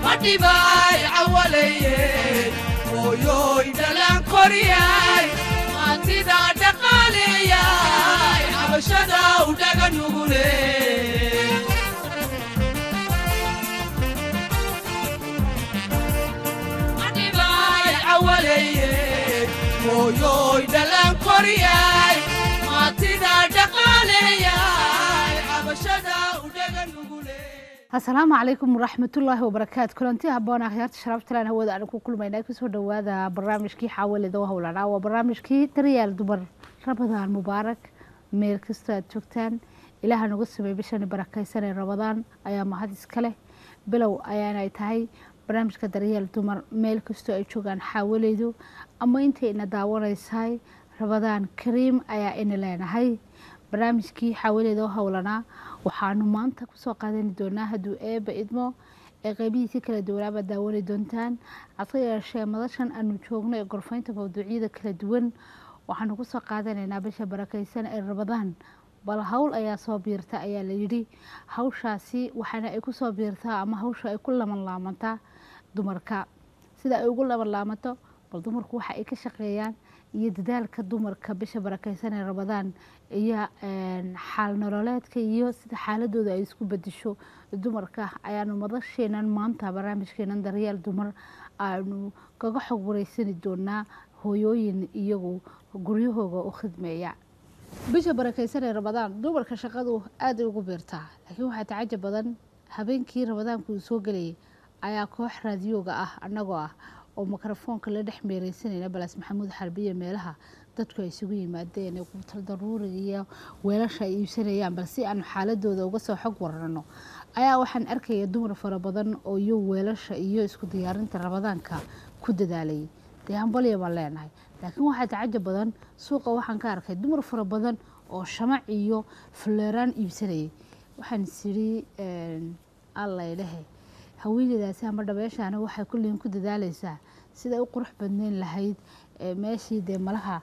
madhibaay cawalayey hooyooy dhalaan koriyay maantida dhaqaaleeyay cabashada u dhaga nugule madhibaay cawalayey hooyooy dhalaan koriyay maantida dhaqaaleeyay cabashada u dhaga nugule asalaamu calaykum waraxmatullaahi wabarakaatu kulanti haboon akhyaarta sharaftalan hawada aan ku kulmayna kusoo dhawaada barnaamijkii xaawalida howlanaa waa barnaamijkii daryaal dumar rabadaan mubaarak meel kastoo aad joogtaan ilaaha nagu samey bishani barakaysan ee rabadaan ayaa mahad iska leh bilow ayaanay tahay barnaamijka daryaal dumar meel kastoo ay joogaan xaawaleydu ama intay ina daawanaysahay rabadaan kariim ayaa ina leenahay barnaamijkii xaawaleeda oo howlanaa waxaanu maanta kusoo qaadani doonaa hadduu eeba idmo ee qeybihiisi kala duwanaaba daawani doontaan hase yeeshee madashan aanu joogno ee gorfaynta mawduucyada kala duwan waxaanu kusoo qaadanaynaa bisha barakaysan ee rabadaan bal hawl ayaa soo biirta ayaa layidhi hawshaasi waxaana ay kusoo biirtaa ama hawsha ay ku laman laamantaa dumarka sida ay ugu laman laamanto bal dumarku waxa ay ka shaqeeyaan iyo dadaalka dumarka bisha barakaysan ee rabadaan iyo xaal nololeedka iyo sida xaaladooda ay isku bedesho dumarka ayaanu madasheenan maanta barnaamijkeenan daryaal dumar aanu kaga xog wareysani doonaa hooyooyin iyagu guryahooga u khidmeeya bisha barakaysan ee rabadaan dumarka shaqadu aada ugu beertaa laakiin waxaa tacajab badan habeenkii rabadaanku uu soo gelayay ayaa koox raadiyooga ah annagoo ah oo mikrofoonka la dhex meereysanayna balaas maxamuud xarbiye meelaha dadku ay isugu yimaadeen ee quutal daruuriga iyo weelasha ay iibsanayaan bal si aanu xaaladooda uga soo xog warano ayaa waxaan arkaya dumar fara badan oo iyo weelasha iyo isku diyaarinta rabadaanka ku dadaalayay dee hambalya baan leenahay laakiin waxaa tacajab badan suuqa waxaan ka arkay dumar fara badan oo shamac iyo fuleeraan iibsanayay waxaan isiri allaydhehe haweeneydaasi ama dhabeeshaana waxay kulliin ku dadaaleysaa siday u qurux badneyn lahayd meeshii dee malaha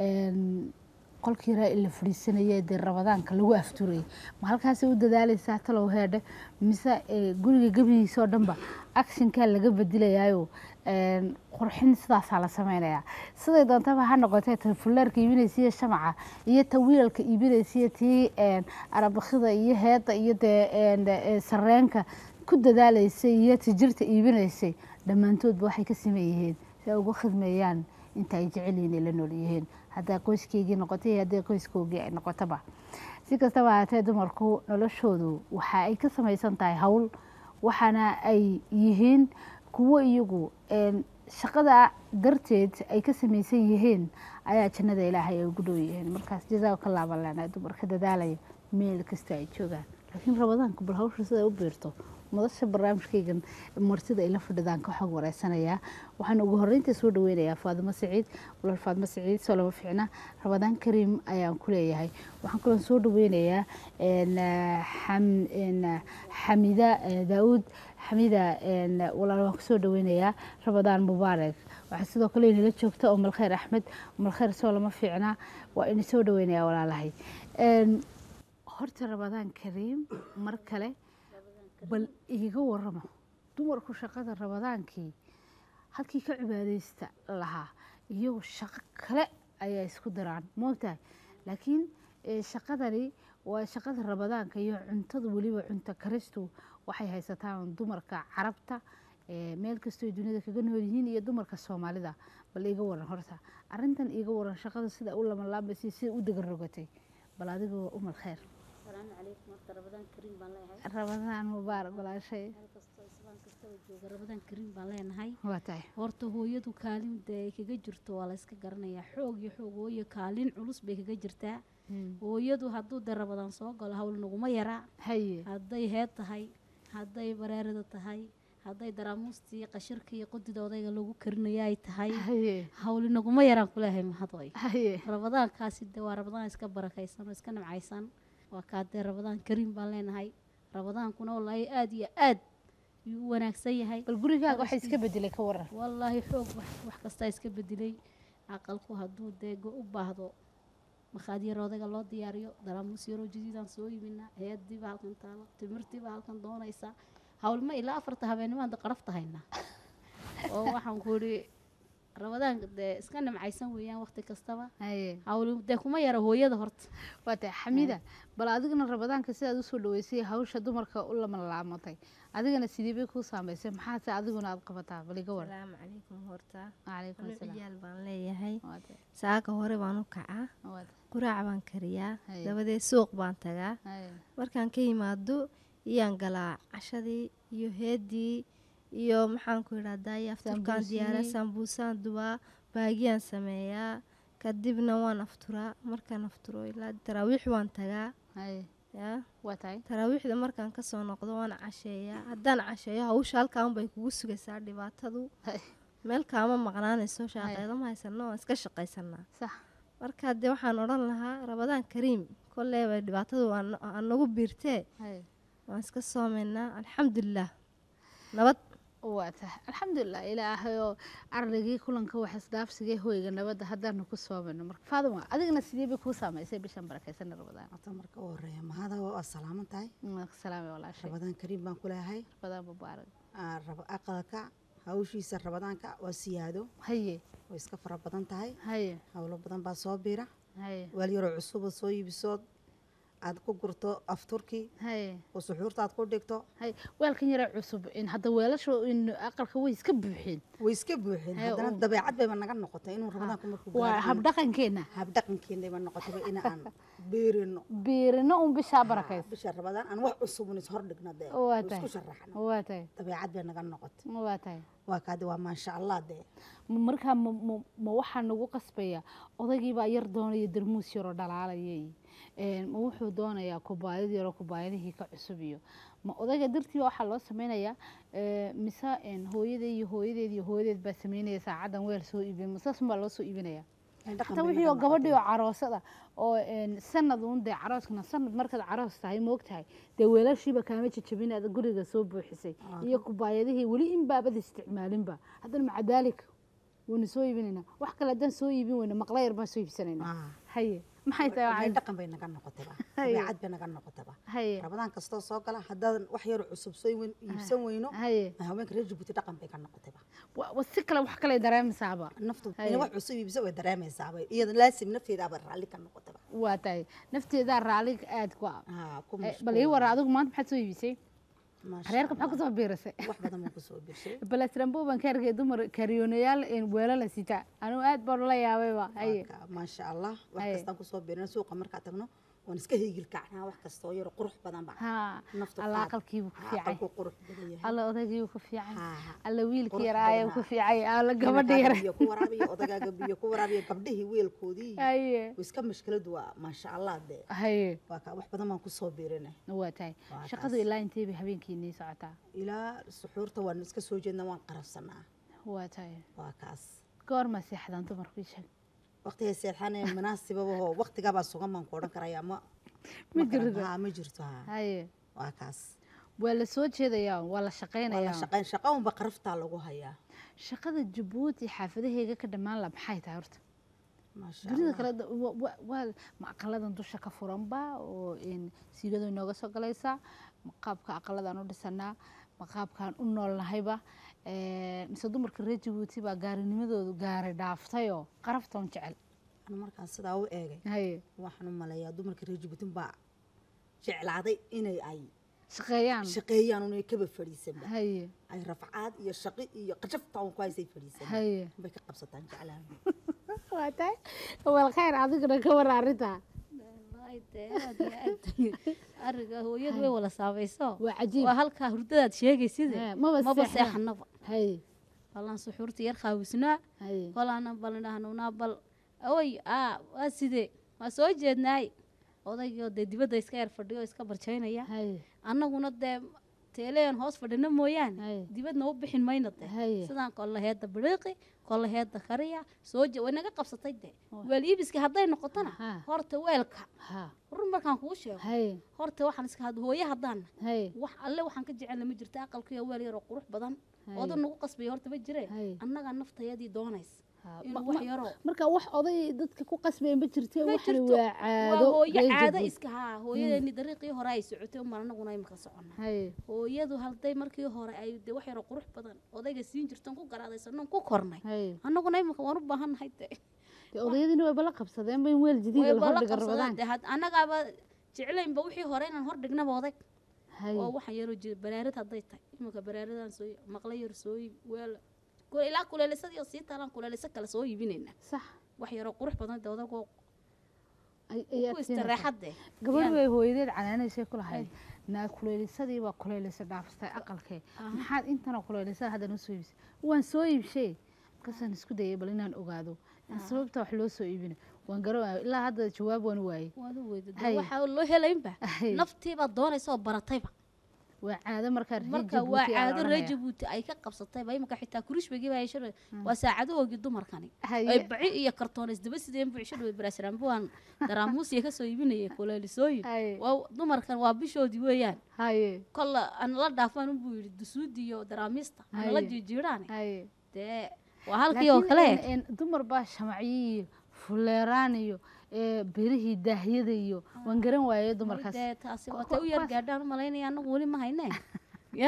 qolkii raa la fadhiisanaya dee rabadaanka lagu afturayay ma halkaasay u dadaaleysaa talow heedhe mise guriga gebigiisa oo dhanba actionkaa laga bedilayaayo qurxin sidaasaa la sameynayaa siday doontaba ha noqotee ta fullaarka iibinaysiiyo shamaca iyo ta wiilalka iibinaysiiyo tii arabakida iyo heedda iyo dee sareenka ku dadaalaysay iyo tijirta iibinaysay dhammaantoodba waxay ka siman yihiin si ay uga khidmeeyaan inta ay jecel yihiin ay la nool yihiin haddaa qoyskeygii noqotay iyo haddii qoyskoogii ay noqotaba si kastaba haatee dumarku noloshoodu waxa ay ka samaysan tahay howl waxaana ay yihiin kuwo iyagu shaqada darteed ay ka samaysan yihiin ayaa jannada ilaahay ay ugu dhow yihiin markaas jazaa ka laaban leenahay dumarka dadaalaya meel kasta ay joogaan laakiin rabadaanku bal hawsha siday u biirto madasha barnaamijkaygan martida ay la fadhidaan ka xog wareysanayaa waxaan ugu horreynta soo dhaweynayaa faadimo saciid walaal faadimo saciid soo lama fiicna rabadaan kariim ayaan ku leeyahay waxaan kaloo soo dhaweynayaa xamida daauud xamida walaal waan kusoo dhaweynayaa rabadaan mubaarak waxaa sidoo kale inala joogta oo malkhayr axmed malkhayr soo lama fiicna waa ina soo dhaweynayaa walaalahay horta rabadaan kariim mar kale bal iiga waramo dumarku shaqada rabadaankii halkii ka cibaadeysta lahaa iyagu shaqo kale ayaa isku daraan moogtahay laakiin shaqadani waa shaqada rabadaanka iyo cuntada weliba cunto karistu waxay haysataan dumarka carabta meel kastoo duniyada kaga nool yihiin iyo dumarka soomaalida bal iiga waran horta arintan iiga waran shaqada sida u lamalaabaysay sida u degan rogatay bal adigoo umal kheyr السلام عليكم ورحمة رمضان كريم بان لهاي rabadaan mubaarak walaashay meel kastoo islaan kastaba jooga ramadaan kariim baan leenahay waa tahay horta hooyadu kaalin dee ay kaga jirto waa la iska garanayaa xoog iyo xoog hooyo kaalin culus bay kaga jirtaa hooyadu hadduu dee ramadaan soo galo hawl naguma yaraa haye hadday heed tahay hadday bareerada tahay hadday daraamuustii iyo qashirka iyo qodida odayga lagu karinayo ay tahay haye hawli naguma yaraan kuleehay mahadway haye ramadaankaasi dee waa ramadaan iska barakaysan oo iska nimcaysan waa kaa dee ramadaan kariim baan leenahay ramadaankuna wallaahi aada iyo aad yuu u wanaagsan yahay bal gurigaaga waxay iska bedelay ka waran wallaahi xoog wax wax kastaa iska bedelay aqalku hadduu dee go- u baahdo makhaadiyar odaga loo diyaariyo daraamuus yaroo jadiidaan soo yimina hay-adiiba halkan taalo timirtiiba halkan doonaysa hawlma ilaa afarta habeennimaan da qarafta haynaa oo waxaan ku idhi rabadaanka dee iska nimcaysan weeyaan waqti kastaba haye hawl dee kuma yara hooyada horta waa tahay xamida bal adigana rabadaanka sidaad usoo dhaweysay hawsha dumarka u lamalaamatay adigana sidee bay kuu saameysay maxaase adiguna aad qabataa bal iga war asalaamu calaykum horta calaykum anu asalaam ciyaal baan leeyahay waa tahay saaka hore baan u kacaa waa tahay quraac baan kariyaa Haye. dabadeed suuq baan tagaa haye markaan ka yimaado iyaan galaa cashadii iyo heedii iyo maxaan ku idhahdaa iyo afturkaan diyaara Sambuusihii. sambuusaan dubaa baagiyaan sameeyaa kadibna waan afturaa markaan afturo ilaa taraawiix waan tagaa haye yaa waa tahay taraawiixda markaan kasoo noqdo waan casheeyaa haddaan casheeyo hawsha halkaan bay kugu sugaysaa dhibaatadu Haye. meel kaama maqnaanayso shaaqeedo ma haysano waan iska shaqaysanaa sax marka dee waxaan odhan lahaa rabadaan kariim kolleeba dhibaatadu waa- aa nagu biirtee haye waan iska soomaynaa alxamdulilah nabad waa tahay alxamdulilah ilaahayoo arligii kulanka wax isdhaafsigay hoyga nabadda haddaanu ku soomano marka faaduma adigana sidee bay kuu saameysay bishan barakaysan rabadaan horta marka u horeeya mahada waa salaaman tahay salaame walaashay rabadaan kariim baan ku leeyahay rabadaan mubaarak Aa, rab- aqalka hawshiisa rabadaanka waa siyaado haye way iska fara badan tahay haye howlo badan baa soo biira haye weel yaroo cusuba soo iibisood aad ku gurto afturkii haye oo suxuurta aad ku dhigto haye weelkan yara cusub in hadda weelasha in aqalka way iska buuxeen way iska buuxeen Hee, haddana oo. dabeecad bayba naga noqotay inuu rabadaanku markuu waa gaaro aan- habdhaqankeenna habdhaqankeennayba noqotayba in aan beerino biirino un bishaa barakaysa bisha rabadaan aan wax cusubun is hordhigna dee waa oo tahay isku sharaxno waa tahay dabeecad bay naga noqotay waa tahay waa kaadi waa maasha allah dee Ma- markaa ma ma- ma waxaa nagu qasbaya odaygiibaa yar doonaya darmuus yaroo dhalaalayay Een, ma wuxuu doonayaa kubaayad yaroo kubaayadihii ka cusub iyo ma odayga dartiiba waxaa loo sameynayaa ee, mise een, hooyadee iyo hooyadeed iyo hooyadeed baa sameynaya saacadan weel soo iibin masaasun baa loo soo iibinaya Dhaqan hataa bay wixii oo naga gabadhii noqotay. oo caroosada oo een, sanad uun dee carooskana sanad markaad caroos tahay moog tahay dee weelashiiba kaama jajabin aad guriga soo buuxisay iyo kubaayadihii weli in baabad isticmaalinba haddana maca daalika wayna soo iibinaynaa wax kale haddaan soo iibin weyna maqla yar baan soo iibsanaynaa Ah. haye maxay tahay Ilaahay waxay- dhaqan bay naga noqotayba Haye. dabeecad bay naga noqotayba haye rabadaan kastoo soo gala haddaadan wax yar cusub soo iibin- iibsan weyno haye haweenka reer jabuuti dhaqan bay ka noqotayba wa wa si kale wax kale dareemaysaaba naftu Haye. inay wax cusub iibisa way dareemaysaaba iyada laasim nafteedaaba raalli ka noqotayba waa tahay nafteedaa raalli aad ku ah Ah, ku Eh, mashquul. bal ii wara adigu maanta maxaad soo iibisay Maasha reerka maxaa Allah. kusoo biirasay wax badan baan kusoo birshay balasrambo baan ka arkay dumar kariyoonayaal een weelo la sita anugu aad baan ula yaabayba haye Marka, maasha allah wax Haye. kastaan kusoo birna suuqa markaa tagno waan iska heegil kacnaa wax kastoo yaro qurux badan ba haa naftu alla qaad. aqalkiibuu ku Ha, fiican aqalku qurux badan yahay alla odaygii ku fiican Ha, ha. alla wiilkii Qurux yaraaye badan, ku ha. fiican alla gabadha Inakaaga yara biyo ku waraabiyo odagaaga biyo ku waraabiyo gabdhihii weelkoodii haye way iska mashkiladu waa maasha allah dee haye waa kaa wax badan baan kusoo biirinay waa tahay Waa shaqadu taas. ilaa intee bay habeenkii nii socotaa ilaa suxuurta waan iska soo jeedna waan qarafsanaa waa tahay waa kaas goorma seexdaan dumarku ii sheeg waqtiga seexane munaasibabahoo waqtigaabaa sugan baan ku odhan karaya ma Ma ma garan- jirto. haa, ma jirto haa haye waa kaas waa la soo jeedayaa waa la waa la shaqaynayaa shaqayn shaqa unba qaraftaa lagu hayaa shaqada jabuuti xaafadaheyga ka dhammaan la maxay tahay horta maasha dunida allah kale da- wa- wa- waa ma aqaladan dusha ka furanba oo een, siigadu inooga soo galaysaa ma qaabka aqaladaan u dhisanaa ma qaabkaan u noolnahayba ee, mise dumarka reer jabuuti baa gaarinimadoodu gaari dhaaftayoo qaraftoon jecel anu markaan sidaa u eegay haye waxaan u maleeyaa dumarka reer jabuutin baa jeclaaday inay ay shaqeeyaan shaqeeyaan unay kaba fadhiisanba haye ay rafcaad iyo shaqi iyo qajaftaan ku haysay fadhiisan haye bay ka qabsataan jeclaan waa tahay wal khayr adiguna ka war arrintaa Wallaahi dee aad iyo aad ariga hooyadu way wala saabayso waa cajiib waa halkaa hurdadaad sheegayside Hee, maba maba seexdaan. seexanaba haye ballan suxuurta yar qaawisnaa haye kolaana balindhahnunaa bal oy aa waa sidee waa soo jeednaay odaygoo dee dibadda iska yar fadhiyo oo iska barjaynaya haye annaguna dee teeleyan hoos fadhina mooyaane Haye. dibadna u bixin mayna de Haye. sidaan kolle heedda biriiqi kolle heedda kariya soo je way naga qabsatay de weel iibiska hadday noqotona Ha. horta weelka ha run markaan kuu sheego haye horta waxaan iska had hooye haddaana haye wax alle waxaan ka jecelna ma jirta aqalkiiyo weel yaroo qurux badan Haye. oodan nagu qasbaya horta ma jire Haye. annagaa naftayadii doonays Ha, inuu ma- wax ma- yaroo marka wax oday dadka ku qasbeen ma jirte ma waxani jirto. waa caado waa hooyo reer caado Jabuuti. iska haa hooyadeeni dariiqii hore ay socotay umbaan anaguna imika socona haye hooyadu halday markii hore ay de wax yaroo qurux badan odayga siin jirtoon ku garaadaysanoon ku kornay haye annaguna imika waan u baahannahay de dee odayadiina way bala qabsadeen bay weel jadiida way la bala hordhiga qabsadaan rabadaan de had- annagaaba jeclaynba wixii hore inaan hor dhignaba odag haye oo waxaan yaroo jira baraarad hadday tahay imika baraaradan soo maqla yar soo iib weel kule- ilaa kuleelisadii oo sii taalaan kuleelisa kale soo iibinaynaa sax wax yaroo qurux badan de odagoo ay- ku ayaad siinaysaa. istareexadde gabadh bay hooyadeed canaanaysay ku lahayd naa kuleylisadii baa kuleylisa dhaafstay aqalkee maxaad intana kuleylisada haddana usoo iibisay waan soo iibshay markaasaan isku dayay bal inaan ogaado in sababta wax loo soo iibina waan garan ilaa hadda jawaab waan waayey waad u weyda Hay. waxaa loo helaynba Hay. naftiibaad doonaysa oo baratayba waa caado markaa reer marka waa Jabuuti aa la caado reer odhanaya. jabuuti ay ka qabsatayba imika xitaa kurishbagii baa hesha waa saacadahoogii dumarkani Haye. ay baci iyo kartoon isdaba sideen buuxsha dhawey baraasiraanbuwaan daraamuusiya kasoo iibinayay kuleelisooyin Haye. waa dumarkan waa bishoodii weeyaan haye kolla anala dhaafaan unbuu yidhi dusuudi iyo daraamiista anala Haye. jiijiidhaane haye dee waa halkii oo Laakiin kale een- een dumar baa shamacyo iyo fuleeraan iyo ee, birihii daahyada iyo waan garan waayey dumarkaas dee taasi Ku- watay u yar kuwaas- gaadhaan u malaynaya anagu weli ma hayne ya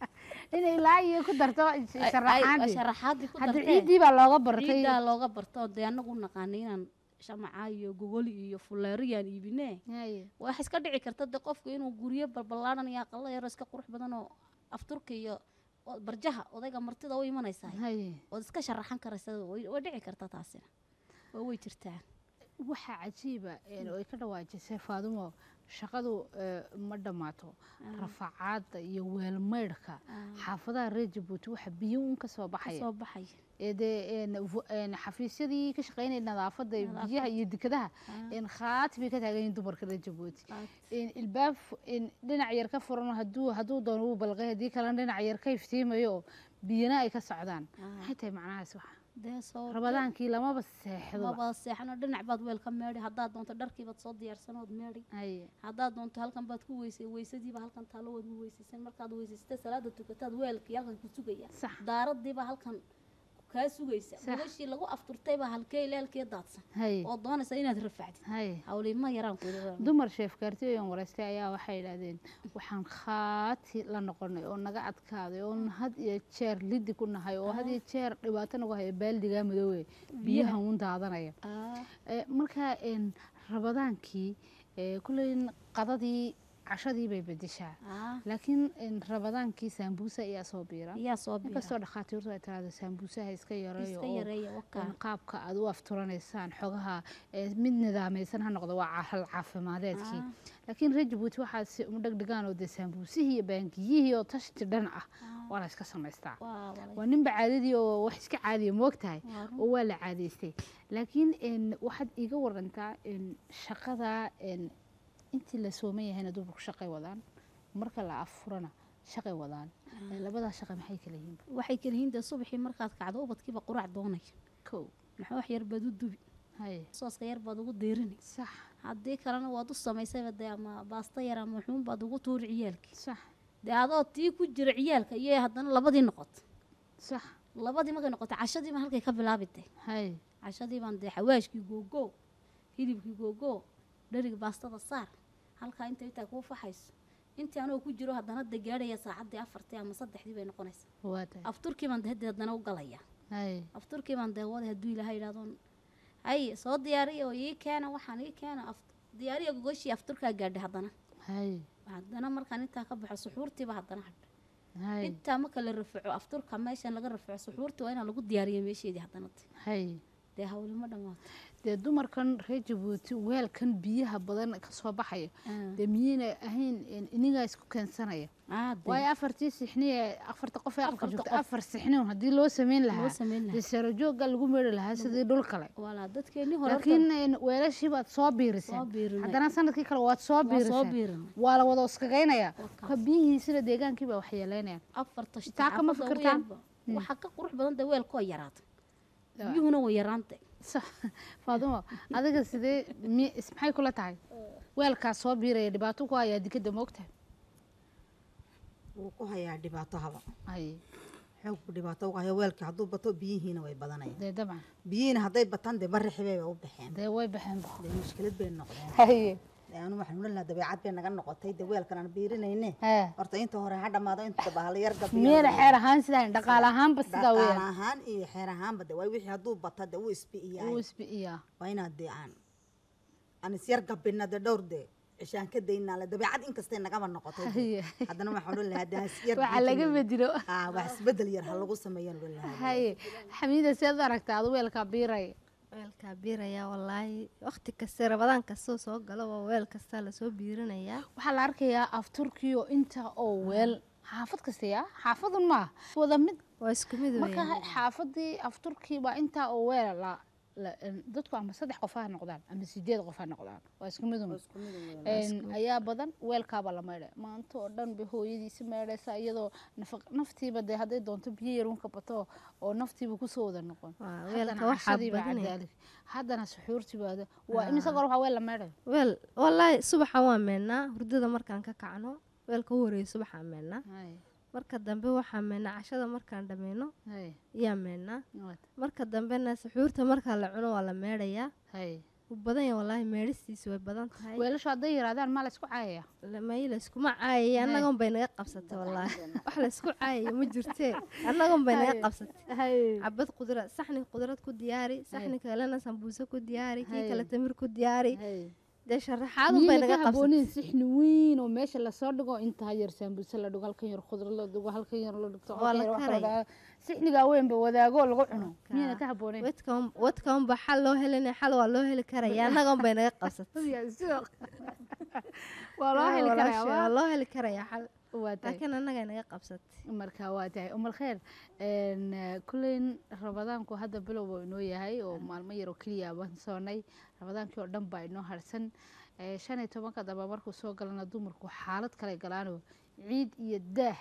inay ilaa iyo ku darto Ay- ay- sharaxaadii sharaxaadii ku hadda dartee ciiddii baa looga bartay ciiddaa looga barto dee anagu naqaanay inaan shamaca iyo gogoli iyo fuleeriyaan iibine Haye. waxa iska dhici karta de qofku inuu guryo balballaadhan iyo aqalo yaro iska qurux badan oo afturka iyo oo barjaha odayga martida u imanaysaa haye ood iska sharaxan karaysa way way dhici karta taasina waa way jirtaa waxaa cajiiba een, oo ay ka dhawaajisay faadumo shaqadu ee, ma dhammaato rafacaadda iyo weelmaydhka xaafadaha reer jabuuti waxa biyo un ka soo baxaya soo baxaya ee dee een, vo- een, xafiisyadii ka shaqeynaya nadaafadda iyo biyaha iyo dekadaha een, khaati bay ka taagan yihiin dumarka reer jabuuti een, ilbaab fu- een, dhinac yar ka furan hadduu hadduu doono wuu balqay haddii kalena dhinac yar ka iftiimayo oo biyana ay ka socdaan maxay tahay macnahaas waxa dee soo rabadaankii lamaba seexdoba maba seexano dhinac baad weel ka meedhi haddaad doonto dharkiibaad soo diyaarsanood meedhi haye haddaad doonto halkan baad ku weysay weysadiiba halkan taalo waad u weysaysan markaad weysaysatay salaada tukataad weelkii halkan ku sugaya Sax. daaradiiba halkan kaa sugaysa Sax. gogashii lagu afturtaybaa halkee ilaalkee daadsan haye oo doonaysa inaad rafacdid haye hawliima yaraan kuda dumar sheefkaartiyoyan waraystay ayaa waxay yidhaahdeen waxaan khaati la noqonay oo naga adkaaday oo had iyo jeer lidi ku nahay oo had iyo jeer dhibaato nagu haya baaldigaa madoowe biyahan un daadanaya Eh, marka een, rabadaankii eh, kulley qadadii cashadii bay bedeshaa laakiin een, rabadaankii saambuusa ayaa soo biira ayaa soo biira inkastoo dhakhaatiirtu ay tiraahdo saambuusaha iska yareeyo iska oo yareeya wakaa in qaabka aad u afturanaysaan xogaha ee mid nidaamaysan ha noqdo waa hal caafimadeedkii laakiin reer jabuuti waxaa si uma dhegdhegaan oo dee saambuusihii iyo baangiyihii oo tashti dhan ah waa la iska samaystaa waa walay waa ninba caadadii oo wax iska caadiya moogtahay Waa run. oo waa la caadaystay laakiin een, waxaad iiga warantaa een, shaqada een, intii la sooman yahayna dumarku shaqay wadaan marka la afurana shaqay wadaan Ee, labadaa shaqa maxay kala yihiin waxay kala yihiin dee subaxii markaad kacdo ubadkiiba quraac doonaya kow maxaa wax yar baad u dubi haye sooska yar baad ugu diirini sax haddii kalena waad u samaysayba dee ama baasta yar ama xuun baad ugu tuuri ciyaalkii sax dee adoo tii ku jira ciyaalka iyo haddana labadii noqoto sax labadii markay noqoto cashadii baan halkay ka bilaabi dee haye cashadii baan dee xawaashkii googoo hilibkii googoo dheriga baastada saar halkaa inta intaa kuu faxayso intii anoo ku jiro haddana dee gaadhaya saacaddii afartii ama saddexdii bay noqonaysaa waa tahay afturkii baan dee hadda haddana u galaya haye afturkii baan dee waday hadduu ilaahay yidhahdoon hay soo diyaariya oo ii keena waxaan ii keena af- diyaariya gogoshii afturkaa gaadhay haddana haye haddana markaan intaa ka baxo suxuurtiiba haddana hadha haye intaa marka la rafaco afturka meeshan laga rafaco suxuurtii waa inaa lagu diyaariya meesheedii haddana de. haye dee hawlima dhammaato dee dumarkan reer jabuuti weelkan biyaha badan ka soo baxaya Ah. dee miyayna ahayn in- inigaa isku keensanaya Ah, dee. waayo afartii sixni ee afarta qof ee aqalka Afarta joogta qof. afar sixni un haddii loo sameyn loo lahaa samayn dee lahaa sarajooga lagu meeri lahaa sidii dhul kale walaa dadkeenii hore laakiin een, weelashii baad soo soo biiriseen biirinay haddana sanadkii kale waad soo waa soo biiriseen biirinay waa la wada uskagaynaya Waka. ka biyihiisina deegaankii baa waxyeeleynayaan afarta Taa kama xaafadda ugu fikirtaan? yarba. waxaa ka qurux badan dee weelkoo yaraata Daa. biyuhuna way yaraantay sax faadumo adiga sidee mi is- maxay kula tahay weelkaas soo biiraya dhibaato ku hayaa dikadda moogtahay wuu ku hayaa dhibaato haba haye xoog buu dhibaato uga hayo weelkii hadduu bato biyihiina way badanayaan dee dabcan biyihiina hadday bataan dee barri xibay bay u baxeen dee way baxeen ba dee mushkilad bay noqdeen haye dee anu waxaan odhan lahaa dabeecad bay naga noqotay dee weelkan aan biirinayne hee horta inta hore ha dhammaado inta bahalo yar miyayna xeer ahaan sidaan dhaqaale ahaanba sidaa dhaqaale weeyaan ahaan iyo xeer ahaanba de waa wixii hadduu bata dee wuu isbi'iyaa uu isbi'iyaa waa inaad dee aan aan isyar gabina dee dhowr dee cishaan ka daynaa le dabeecad inkastay nagaba noqotay dee. Haye. haddana waxaan odhan lahaa dee hasyar waxaa laga bedelo ah wax isbedel yar ha lagu sameeyaan odhan lahaa haye xamiida seed u aragtaa adu weelkaa biiray weelkaa biirayaa wallaahi waqti kasta rabadaan kastoo soo galo waa weel kastaa lasoo biirinayaa waxaa la arkayaa afturkii oo inta oo weel xaafad kastaya xaafadun maaha wada mid waa isku mid marka weeyaan xaafadii afturkii baa intaa oo weel la la- en, dadku ama saddex qof ha noqdaan ama sideed qof ha noqdaan waa isku mid un En, ayaa badan weelkaaba la maydhay maanta oo dhan bay hooyadiisi maydhaysaa iyadoo nafaq- naftiiba dee hadday doonto biyo yarunka bato oo naftiiba kusoo wada noqon Waa, Haddana weelka waxaa cashadiiba badanaya. cadaali haddana suxuurtibaada waa imise goor waxaa weel la maydhay weel wallaahi subaxa waan meennaa hurdada markaan ka kacno weelka u horeeya subaxaan meennaa marka dambe waxaan meennaa cashada markaan dhammayno hay ayaa meennaa waad marka dambena suxuurta markaa la cuno waa la meedhayaa hay wuu badan yahay wallaahi meedhistiisu way badan tahay weelashu hadday yaraadaan maa la isku caayaya may layskuma caayaya annagon bay naga qabsatay wallaahi wax laysku caayaya ma jirtee annagon bay naga qabsatay hay cabad qudrad saxni qudrad ku diyaari saxni kalena sambuuse ku diyaari kii Hay. kale tamir ku diyaari hay dee sharaxaadun bay miyayna naga ka qabsatay haboonin sixni weyn oo meesha lasoo dhigo intaa yar saambuse la dhigo halkan yar khudra la dhigo halkan yar la dhigto Waa halkan la yar wax karaya. la dhaco. sixnigaa weynba wadaagoo lagu cuno Ka- miyayna ka haboonin wadkan wadkan ba xal loo helinaya xal waa loo heli karaya annagon bay naga qabsatay waa loo heli Walaashay, karaa waa loo heli karaya xal waa tahay laakiin annagay naga qabsatay marka waa tahay umal kheer een, eh, kulleyn rabadaanku hadda bilow buu inoo yahay oo maalmo yar oo keliya baan soonay rabadaankii oo dhan baa inoo harsan Eh, shan iyo tobanka dambe markuu soo galana dumarku xaalad kale galaanoo ciid iyo daah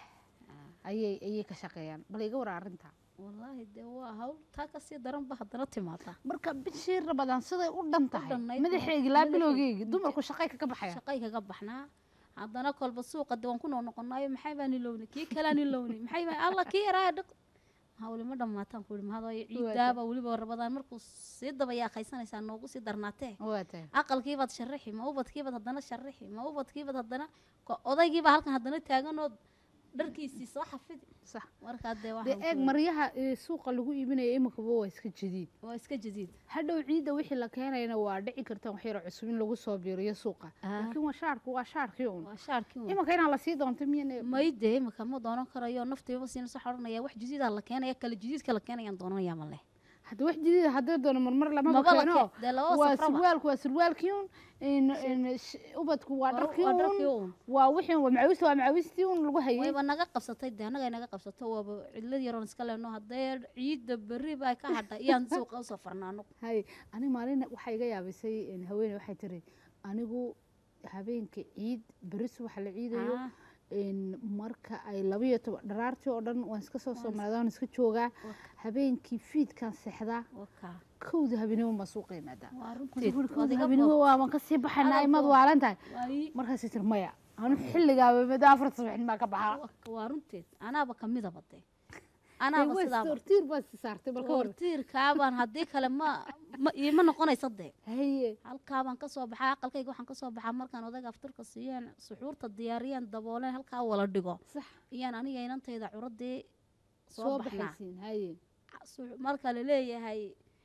ayay ayay ka shaqeeyaan bal iga wara arrinta wallaahi dee waa hawl taa kasii daranba haddana timaada marka bishii rabadaan siday u dhan tahay dhannayd madaxeegi laa bilowgeegi dumarku shaqay kaga baxaya shaqay kaga baxnaa haddana kolba suuqa de waan ku noo noqonaayo maxay baa nilowni kii kalaa nilowni maxay baa alla kii yaraa dhaq hawli ma dhammaataan ku yihi mahadooyo ciidaaba weliba rabadaan markuu sii dabayaa qaysanaysaa noogu sii darnaatee waa tahay aqalkiibaad sharaxi ma ubadkiibaad haddana sharaxi ma ubadkiibaad haddana ko- odaygiibaa halkan haddana taaganoo dharkiisii soo xafidi sax markaa dee dee waxaan eeg ku- maryaha eh, suuqa lagu iibinaya iminkaba waa iska jadiid waa iska jadiid hadhow ciidda wixii la keenayana waa dhici karta wax yaro cusub in lagu soo biiriyo suuqa laakiin waa shaarku waa shaarkii un waa shaarkii un. imanka inaan lasii doonto miyana mayde imika ma doonan karayo naftiiba siina soo xoranaya wax jadiidaa la keenaya kale jadiidka la keenayaan doonanayaa ma leh hadda wax jadiida haddii doono marmar lamaba Maba la keeno keen- dee labada waa safraba. surwaalku waa surwaalkii un in- in sh- ubadku waa Waa- dharkii waa dharkii un un. waa wixii waa macawiista waa macawistii un lagu hayay wayba naga qabsatay dee annagay naga qabsato waaba cidlad yaroon iska leenno haddee ciidda berri baa ka hadhay iyaan suuqa usoo farna anagu hay aniga maalin waxaa iga yaabisay in haweeney waxay tiri anigu habeenka ciid beri subaxa la ciidayo Ah. in marka ay labayo toban dharaartii oo dhan waan iska soo soomaalida waan iska joogaa habeenkii fiidkan seexdaa wakaa kowda habeenimo baan suuqa imaadaa waa runteed kowda waad iga habeenimo boog- waaban kasii baxaynaa Adoo imaad boog. waalan tahay Waayi. markaasay tiri maya anu xilligaaba mada afarta subaxnimaa ka baxaa Wa- waa runteed anaaba kamidaba dee anaaba sidaaba hortiir baa si saartay balka hor hortiirkaabaan haddii kale ma ma iima noqonaysa dee haye halkaabaan kasoo baxaa aqalkayga waxaan kasoo baxaa markaan odayga afturka siiyeen suxuurta diyaariyeen dabooleen halkaa wala dhigo sax iyaan aniga inantayda curadii soo soo baxnaa baxaysiin haye Su- marka la leeyahay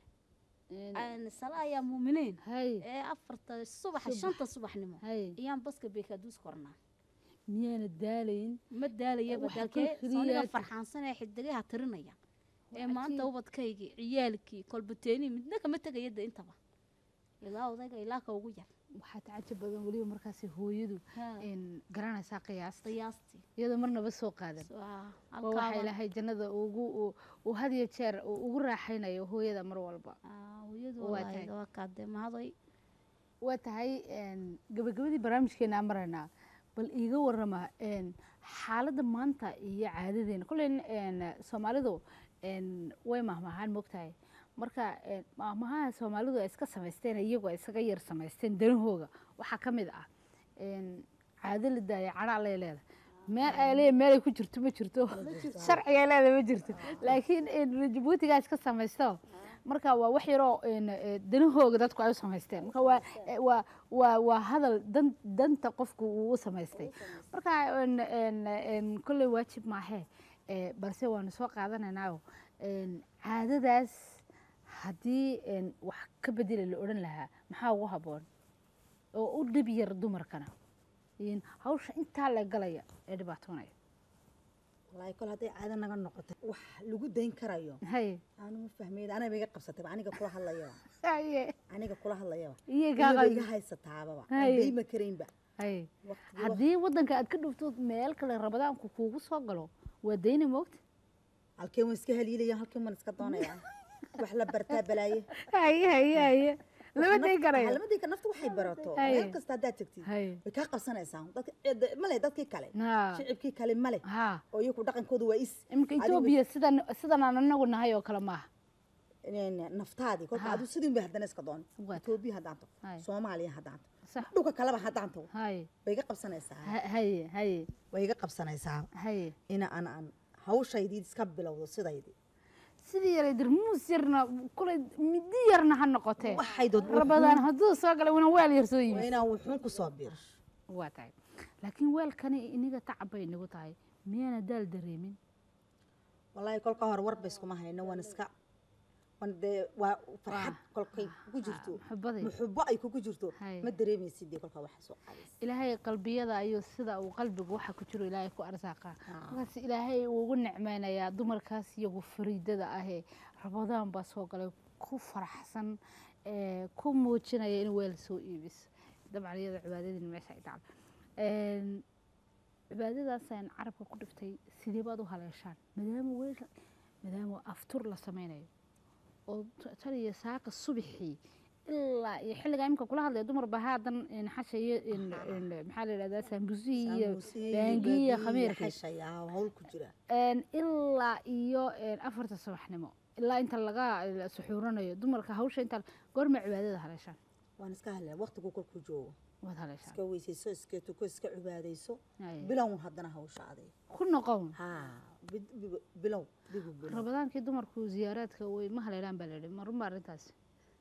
aan salaa yaa muuminiin haye ee afarta subaxa Subax. shanta subaxnimo haye iyaan baska beekaduus kornaa miyaana daalayn ma daalayaba Waxaa dalkee kor sooniga keliyaata. farxaansan ee xidigaha tirinaya ee Waa maanta cajiib. ubadkaygii ciyaalkii kolbateenii midna kama tegaya de intaba ilaa odayga ilaa ka ugu yar waxaa tacajab badan weliba markaasi hooyadu in garanaysaa qiyaasta qiyaastii iyadoo marnaba soo qaadan So, ah, waa waxaa halkaaba ilaahay jannada ugu uu- uu had iyo jeer uu ugu raaxaynayo hooyada mar walba ah, hooyadu Waa wallaahi tahay. waa kaade mahadoy waa tahay een, gabagabadii barnaamijkeena aan maraynaa bal iiga warama een, xaaladda maanta iyo caadadeena kollen een, soomaalidu een, way mahmahaan mogtahay marka een, mahmahaha soomaalidu ay iska samaysteen iyagoo ay isaga yar samaysteen danahooga waxaa ka mid ah een, caado la daaya cadha allay leedahay meel ay leeyahay meel ay ku jirto ma jirto sharciga leeda ma jirto laakiin een, jabuutigaa iska samaysto marka waa wax yaroo een, ee, danahooga dadku ay u samaysteen marka waa ee, waa waa waa hadal dan danta qofku uu u samaystay marka een, een, een, kolley waajib maahee ee, balse waanu soo qaadanaynaayo een, caadadaas haddii een, wax ka bedela la odhan lahaa maxaa ugu habboon oo u dhib yar dumarkana in hawsha intaa la galaya ee dhibaatoonaya wallaahi kol hadday caado naga noqoto wax lagu dayn karayo haye aanu ma fahmayn aniga iga qabsatayba aniga kula hadlayaba haye aniga kula hadlayaba iyo gaa iyaba iga qalbi haysataababa Haye. dayma karaynba haye waqtigii haddii waddanka aad ka dhufto meel kale rabadaanku kuugu soo galo waa dayni moogta halkeen waan iska haliilaya halkeen waan iska doonaya wax la bartaa balaaye haye haye haye lama dayn karayo lamadii nafta waxay barato Haye. meel kasta haddaad tagtid haye way kaa qabsanaysaa dadka cid- male dadkii kale ha shicibkii kale male ha oo iyaku dhaqankooda waa is iminka Adigu- etoobiya sidan sidan aan anagu nahay oo kale maaha in- naftaadii kolka Ha. adu sidin bay haddana iska doon Waa. etoobiya haddaan tago Haye. soomaaliya haddaan tago sax dhulka kaleba haddaan tago haye way iga qabsanaysaa ha- haye haye way iga qabsanaysaa haye ina aan aan hawshaydii iska bilowdo sidaydii sidii yaray dirmuus yarna kulay midi yarna ha noqotee waxay dood rabadaan hadduu soo galay wana weel yar soo waa yimid inaan wuxuun ku soo biirsho waa tahay laakiin weelkani iniga tacab bay inagu tahay miyaana daal dareemin wallaahi kolka hore warba iskuma hayno waan iska wan dee waa farxad kolkay kugu jirto muxubaday muxubo ay kugu jirto Haye. ma dareemaysid dee kolkaa waxa soo qaadaysa ilaahay qalbiyada ayuu sida uu qalbigu waxa ku jiro ilaahay ku arsaaqa markaas ilaahay uu ugu nicmeynayaa dumarkaas iyagu fariidada ahee rabadaan baa soo galay ku faraxsan ee, ku muujinaya in weel soo iibiso dabcan iyada cibaadadiina meesha ay dhacdo Een, cibaadadaasaan carabka ku dhiftay sidee baad u haleeshaan maadaama weel maadaama aftur la sameynayo oo t- tan iyo saaka subaxii ilaa iyo xilligaa imika kula hadlaya dumar baa haadan een, xasha iyo een, een, maxaa la yidhahdaa saambusihii iyo baangii iyo khamiirkii xashayaa hawl ku jira Een, ilaa iyo een, afarta subaxnimo ilaa inta laga la suxuuranayo dumarka hawsha inta goorma cibaadada haleeshaan waan iska hadlaya waqtigu kolkuu joogo waad haleeshaan iska weysayso iska tuko iska cibaadayso Haye. bilown haddana hawshaaday ku noqon ha bid- bi- bilow dibu bilow rabadaankii dumarku ziyaaraadka way ma haleelaan baa layidhi marunba arrintaas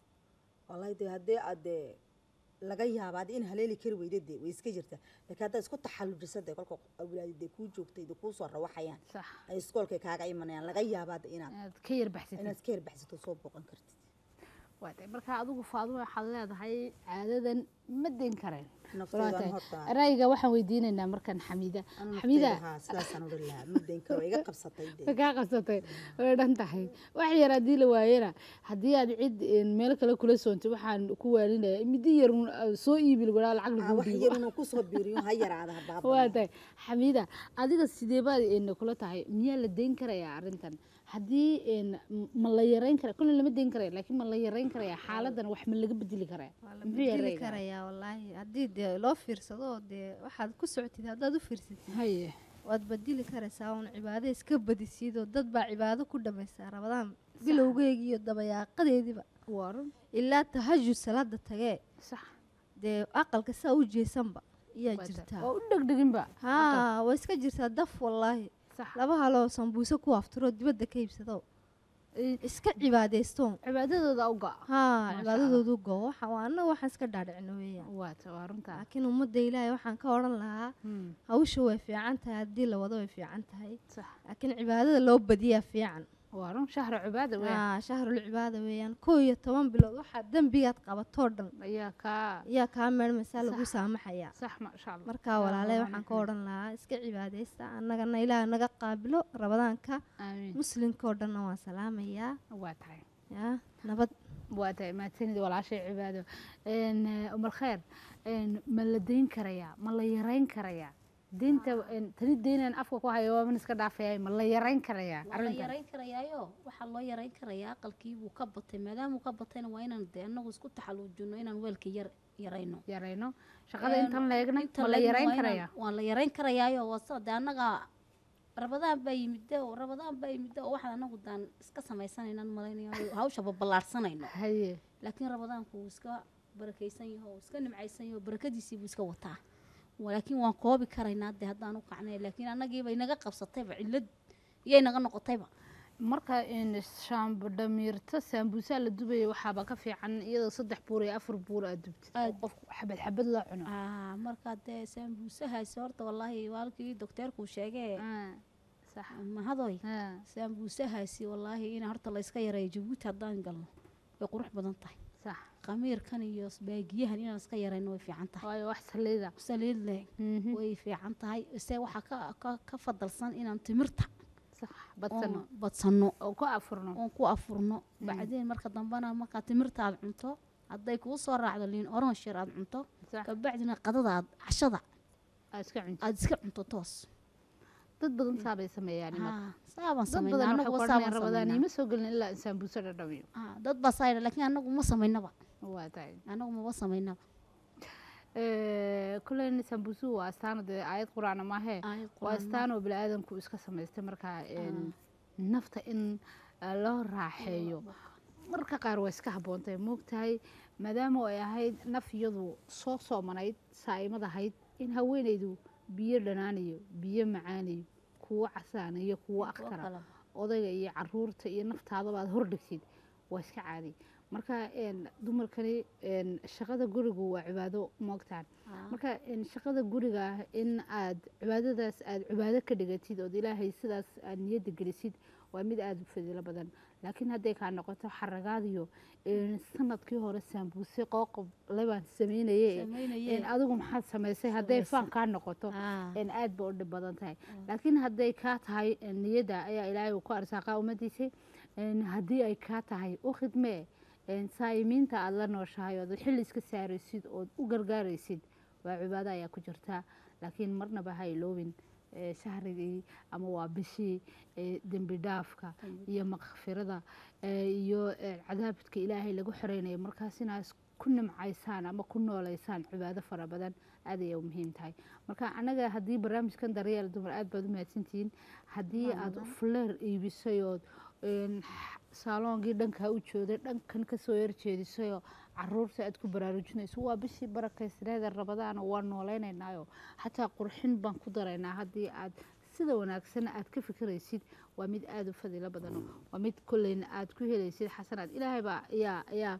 wallahi dee haddii aad dee laga yaaba ad in haleeli kari weyda dee way iska jirtaa laakiin haddaad isku taxallujisa dee kolka awlaadi dee kuu joogtay dee kuu soo rawaxayaan sax ay iskoolkay kaaga imanayaan laga yaabaa dee inaad inaad ka yar baxsatid inaad iska yarbaxsato soo booqan kartid waa tahay marka adigu faaduma waxaad leedahay caadadan ma dayn kareen Naftayda Waa tahay. horta- ra'yiga waxaan weydiinaynaa markan xamiida Anu xamiida naftayda, haa, sidaasaan odhan lahaa muddayn karo iga qabsatay dee way kaa qabsatay way dhan tahay wax yar haddii la waayana haddii aad cid een, meel kale kula soontay waxaan ku waaninaya midi yar un, ah, soo iibi lagu lacag Ah, lagu wax dhiibo yar inuu kusoo biiriyo ha yaraada ha waa baabaa tahay xamiida adiga sidee baad een, kula tahay miyaa la dayn karayaa arrintan haddii een, m- ma la yarayn kara kullin lama dayn karaya laakiin ma la yarayn karayaa xaaladan wax ma laga bedeli karaa waa la Muxuu yahay bedeli ra'yiga? karayaa wallaahi haddii dee loo fiirsado oo dee waxaad ku socotid haddaad u fiirsatid haye waad bedeli karaysaa uun cibaado iska badisiid oo dad baa cibaado ku dhamaysaa rabadaan bilowgeygii iyo dabayaaqadeediiba waa run ilaa tahajud salaada tagee sax dee aqalka saa u jeesanba iyaa waa tahay. jirtaa waa u dhegdheginba haa way iska jirtaa daf wallaahi sax laba haloo sambuuse ku aftiroo dibadda ka iibsado iska cibaadaystoon cibaadadooda u go haa Masha cibaadadoodu go waxa waa annaga waxaan iska dhaadhicino weeyaan waa ta- waa runtaa laakiin ummadda ilaahay waxaan ka odhan lahaa Hmm, hawsha way fiican tahay haddii la wado way fiican tahay sax laakiin cibaadada loo badiyaa fiican waa run shahra cibaada weyn haa shahrul cibaada weeyaan koo iyo toban bilood waxaa dembigaad qabatoo dhan ayaa kaa ayaa kaa meelmaysaa lagu Sax. saamaxayaa sax maasha allah markaa walaaley waxaan ka odhan lahaa iska cibaadaysta annagana ilaah naga qaabilo rabadaanka aamiin muslimkoo dhanna waan salaamayaa waa tahay yaa nabad waa tahay mahadsanid walaashay cibaado Een, eh, umar kheer een, ma la dayn karayaa ma la yarayn karayaa deynta een, tani deynan afka ku hayo waaban iska dhaafaya ma la yarayn karayaa waa la arrintan yarayn karayaayo waxaa loo yarayn karayaa aqalkii buu ka batay maadaamuu ka batayna waa inaan dee anagu isku taxaluujino inaan weelka yar yarayno yarayno shaqada Een, intan la eegnay inta ma la leegna yarayn waa inaan- karayaa waa la yarayn karayaayo wasa dee annaga rabadaan baa yimide oo rabadaan baa yimide oo waxaan anagu daan iska samaysanaynan malaynayo hawsha baballaarsanayno haye laakiin rabadaanku wuu iska barakaysan yaho wuu iska nimcaysan yaho barakadiisii buu iska wataa laakiin waan koobi karaynaa dee haddaan u kacnay laakiin annagiiba inaga qabsatayba cillad iyay naga noqotayba marka in shaambo dhamiirto saambuusaa la dubaya waxaaba ka fiican iyadoo saddex buur iyo afar buur aad dubtid oo Aad. qofku xabad xabad loo cuno Ah, marka dee saambuusahaasi horta wallaahi waalkii dokteerkuu sheegee Ah, sax mahadoy Ah, saambuusahaasi wallaahi in horta layska yareeyo jabuuti haddaan galno way qurux badan tahay sax khamiirkan iyo baagiyahan inaan iska yarayno way fiican tahay waayo wax saliida saliid leh Mhm, way fiican tahay se waxaa ka, ka, ka fadalsan inaan timirta sax badsano oon badsano oo ku afurno oon ku afurno bacdeen marka dambena markaa timirta aad cunto hadday kuu soo raacdo liin orange yar aad cunto sax kabacdina qadada aad cashada aa iska cunti aad iska cunto toos dad badan saabay sameeyaan imanka Ah, saabaan dad sameynaa badan anagu waxay saabaan qorneen rabadaan sameynaa ima soo gelin ilaa in saambuuso dhadhamiyo Ah, dad baa saa yidha laakiin anagu ma samaynaba waa tahay anagu maba samaynaba kulleyna sambuusuhu waa astaan dee aayad qur-aana maahee Aayad waa Qur'aan astaan oo bini-aadanku iska samaystay markaa een, nafta in eh, loo raaxeeyo marka qaar waa iska habboontahay moogtahay maadaama ay ahayd naf iyadu soo soomanayd saa'imad ahayd in haweenaydu biyo dhanaanayo biyo macaanayo kuwo casaanayo kuwo akhtara kale. odayga iyo caruurta iyo naftaadaba aad hordhigtid waa iska caadi marka een, dumarkani een, shaqada gurigu waa cibaado moogtaan Ah. marka een, shaqada guriga ah in aad cibaadadaas aad cibaado ka dhigatid ood ilaahay sidaas aad niyadda gelisid waa mid aada u fadiilo badan laakiin hadday kaa noqoto xaragaadiyo een, sanadkii hore saambuuse qooqob lebaan sameynaye Sameynayee. een, adigu maxaad samaysay hadday Samaysay. faan kaa noqoto Ah. een, aad ba u dhib badan tahay laakiin hadday kaa tahay een, niyadda ayaa ilaahay uu ku arsaaqa ummadiisay een, haddii ay kaa tahay u khidmee een, saa'imiinta aada la nooshahay ood xilli iska saaraysid ood u gargaaraysid waa cibaado ayaa ku jirtaa laakiin marnaba ha iloobin ee, shahrigii ama waa bishii ee, dembi dhaafka iyo makfirada ee, iyo ee, cadaabadka ilaahay lagu xoreynayo markaas inaas ku nimcaysaan ama ku nooleysaan cibaado fara badan aad ayay u muhiim tahay marka anaga haddii barnaamijkan daryeel dumar aad baad u mahadsantihiin haddii aad fuleer iibisay ood een, saaloongii dhankaa u jooday dhankan kasoo horjeedisayoo caruurta aad ku baraarujinayso waa bishii barakaysneeda rabadaana waa nooleynaynaayoo xataa qurxin baan ku daraynaa haddii aad sida wanaagsan aad ka fikiraysid waa mid aada u fadiilo badan waa mid kolleyna aad ku helaysid xasanaad ilaahay baa ayaa ayaa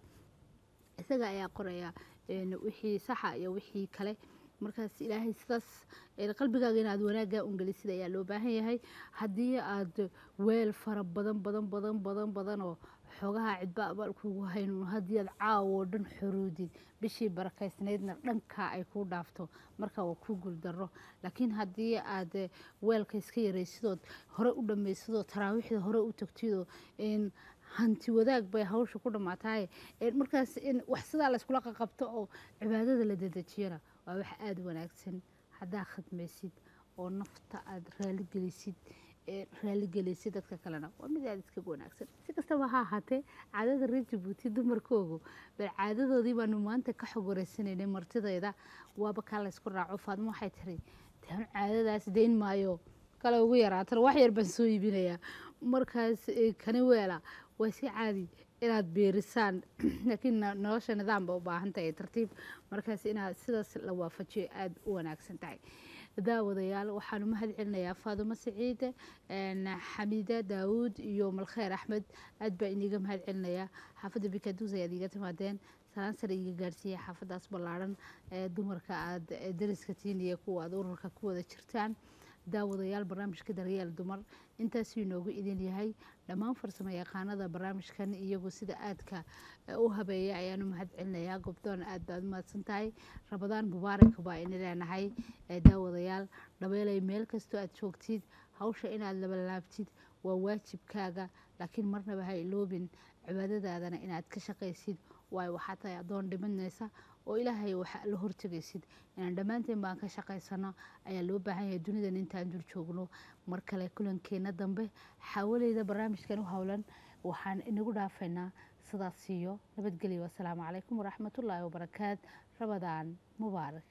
isaga ayaa qoraya een, wixii saxa iyo wixii kale markaas ilaahay sidaas een, qalbigaaga inaad wanaaggaa ungelisid ayaa loo baahan yahay haddii aad weel fara badan badan badan badan badan oo xoogaha cidba abaal kugu haynuun haddii aad caawoo dhan xuruudid bishii barakaysnaydna dhankaa ay kuu dhaafto marka waa kuu guuldaro laakiin haddii aad eh, weelka iska yaraysidood hore u dhammaysidoo taraawiixda hore u tagtidoo een, hanti wadaag bay hawsha ku dhammaatahay een, markaas in wax sidaa layskula qaqabto oo cibaadada la dedejiyana waa wax aada u wanaagsan haddaa khadmaysid oo nafta aada raaligelisid ee raaligelisid dadka kalena waa mid aada iskaga wanaagsan si kastaba ha ahaatee caadada reer jabuuti dumarkoogu bal caadadoodii baanu maanta ka xog wareysanaynay martidayda waaba kaa laysku raaco faadmo waxay tiri taan caadadaas dayn maayo kale ugu yaraatana wax yar baan soo iibinayaa markaas eh, kani weela waa si caadi inaad beerisaan laakiin no- nolosha nidaam ba u baahan tahay tartiib markaas inaad sidaas la waafajiyo aada u wanaagsan tahay daawadayaal waxaanu mahad celinayaa faadumo siciide een, xamiida daawuud iyo malkheer axmed aad baa iniga mahad celinayaa xaafadda bikaduus ayaad iiga timaadeen salaan sare iga gaarsiiya xaafadaas ballaaran ee dumarka aad ee dariska tiin iyo kuwa aad ururka ku wada jirtaan daawadayaal barnaamijka daryeel dumar intaasuu inoogu idin yahay dhammaan farsamo yaqaanada barnaamijkan iyagu sida aadka eh, u habeeya ayaanu mahad celinayaa gobdoon aad baad u mahadsan tahay rabadaan mubaarak baa ini leenahay ee daawadayaal dhabeelay meel kastoo aad joogtid hawsha inaad labalaabtid waa waajibkaaga laakiin marnaba ha iloobin cibaadadaadana inaad ka shaqaysid waayo waxaa tahay addoon dhimanaysa oo ilaahay waxa la hortegaysid inaan dhammaanteen baan ka shaqaysano ayaa loo baahan yahay dunidan intaan dul joogno mar kale kulankeena dambe xaawaleyda barnaamijkan u howlan waxaan inagu dhaafaynaa sidaas siiyo nabadgelyo wasalaamu calaykum waraxmatullaahi wabarakaat rabadaan mubaarak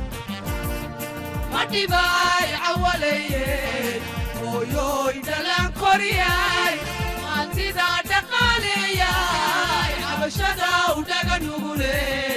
madhibaay cawaleeyey hooyooy dhalaan koriyay maantida dhaqaaleeyay cabashada u dhaga nugule